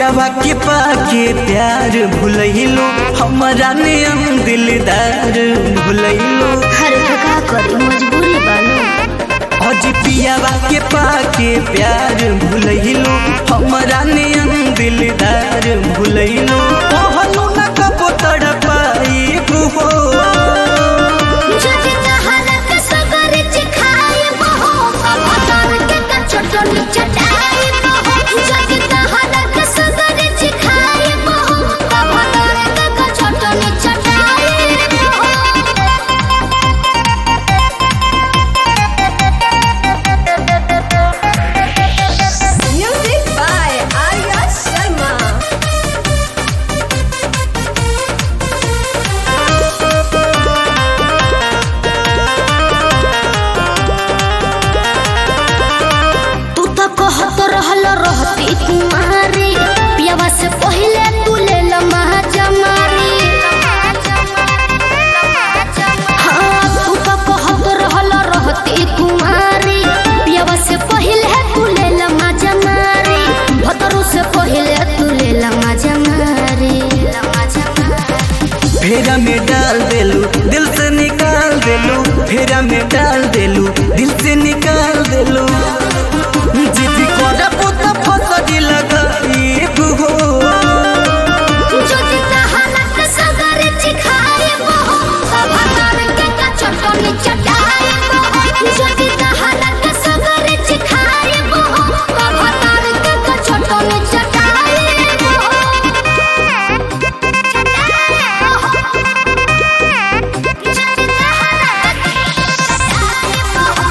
पियावा के पाके प्यार भुलैलो हमारा नियम दिलदार भुलैलो हर का करी मजबूरी बानो अज पियावा के पाके प्यार भुलैलो हमारा नियम दिलदार भुलैलो कहलू न कबो तड़पाई हो जदि तहरा के सगर चिखाए बहो कबतर के का चटनी चटाए बहो जदि तहरा के सगर चिखाए बहो कबतर के का चटनी चटाए बहो Music by Arya Sharma. तू तो कहत रहल रहती तुम्हारी पियावा से पहले तू ले ल महाजमारी हाँ तू तो कहत रहल रहती तुम्हारी पियावा से पहले तू ले ल महाजमारी भतरू से पहले तू ले ल महाजमारी फेरा में डाल देलू दिल से निकाल देलू फेरा में डाल देलू दिल से निकाल देलू जिद कर पुत फसरी लगाई हो যদি তাহালাত সাগরে চিখায়ে বহ সভাতার কে কা চটনি চটায়ে বহ যদি তাহালাত সাগরে চিখায়ে বহ সভাতার কে কা চটনি চটায়ে বহ যদি তাহালাত সাগরে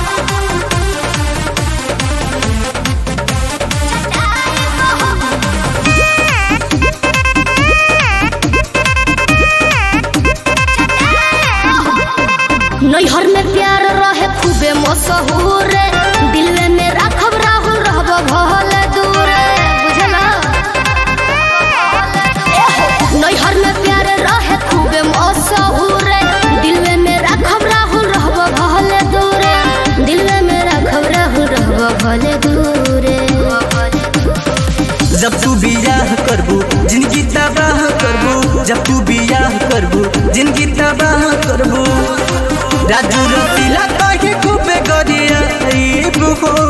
नैहर में प्यार रहे खूबे मशहूर दिलवे में राखब राहुल रहब भल दूर बुझला नैहर में प्यार रहे खूबे मशहूर दिलवे में राखब राहुल रहब भल दूर दिलवे में राखब राहुल रहब भल दूर जब तू बियाह करबू जिनकी तबाह करबू जब तू बियाह करबू जिनकी तबाह करबू राजू रसीला कहे खूबे गरिया हो